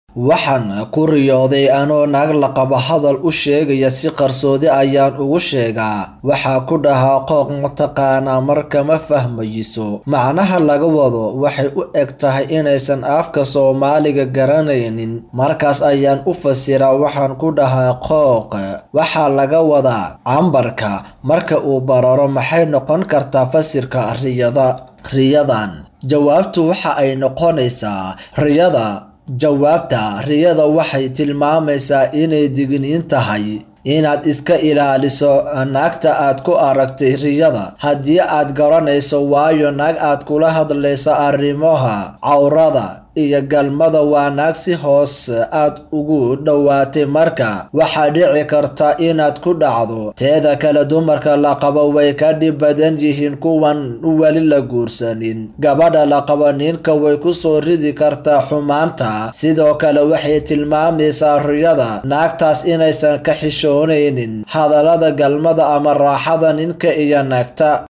Waxaan ku riyooday anoo naag la qabo hadal u sheegaya si qarsoodi ayaan ugu sheegaa. Waxaan ku dhahaa qooq mataqaanaa marka ma fahmayso. Macnaha laga wado waxay u egtahay inaysan afka Soomaaliga garanaynin. Markaas ayaan u fasiraa waxaan ku dhahaa qooq waxaa laga wadaa cambarka marka uu bararo maxay noqon kartaa fasirka riyada. Riyadan jawaabtu waxa ay noqonaysaa riyada jawaabta riyada waxay tilmaamaysaa inay digniin tahay inaad iska ilaaliso naagta aad ku aragtay riyada haddii aad garanayso waayo naag aad kula hadlayso arrimaha cawrada iyo galmada waa naag si hoos aad ugu dhowaatay marka waxaa dhici karta inaad ku dhacdo teeda kale dumarka la qabo way ka dhib badan yihiin kuwan weli la guursanin gabadha la qabo ninka way ku soo ridi kartaa xumaanta sidoo kale waxay tilmaamaysaa riyada naagtaas inaysan ka xishoonaynin hadallada galmada ama raaxada ninka iyo naagta